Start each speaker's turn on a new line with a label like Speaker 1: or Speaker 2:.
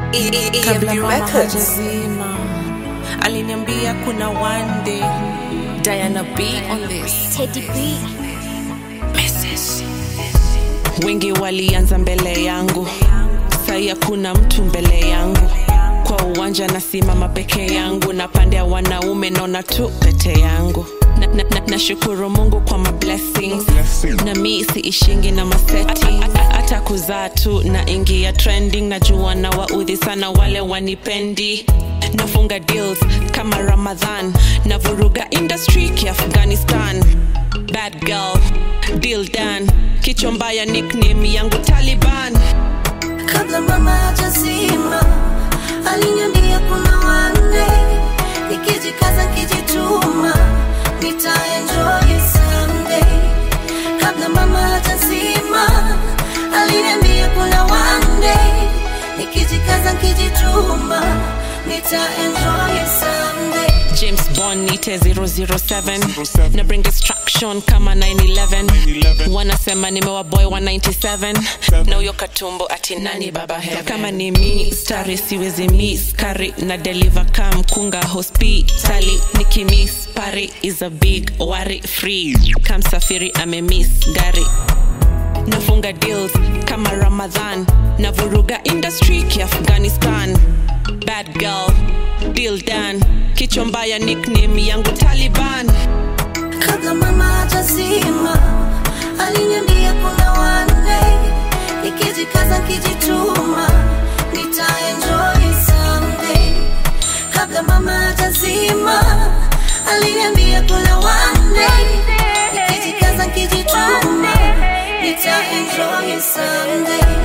Speaker 1: kabla mama
Speaker 2: Records.
Speaker 1: hajazima aliniambia kuna one day Diana B on this
Speaker 3: Teddy B.
Speaker 1: wengi walianza mbele yangu sai hakuna mtu mbele yangu kwa uwanja nasimama peke yangu na pande ya wanaume naona tu pete yangu nashukuru na, na, nashukuru mungu kwa mablessings na mi siishingi na maseti hata kuzaa tu na ingia trending najua na waudhi sana wale wanipendi nafunga deals kama ramadhan na vuruga industry kiafghanistan bad girl deal done kichwa mbaya nickname yangu taliban
Speaker 2: kabla mama hajazima aliniambia kuna wanne nikijikaza nikijituma nitaenjoy someday kabla mama hajazima aliniambia kuna wanne nikijikaza nikijituma nitaenjoy someday
Speaker 1: james bond nite 007 na bring destruction kama 911 wanasema nimewaboy 197 na huyo katumbo ati nani baba heaven kama ni mi stari siwezi miss kari na deliver ka mkunga hospitali nikimiss pari is a big wari free kamsafiri amemiss gari nafunga deals kama ramadhan na vuruga industry kiafghanistan bad girl deal done kichwa mbaya nickname yangu taliban
Speaker 2: kabla mama hajazima aliniambia kuna wanne nikijikaza nikijituma nitaenjoy someday kabla mama hajazima aliniambia kuna wanne nikijikaza nikijituma nitaenjoy someday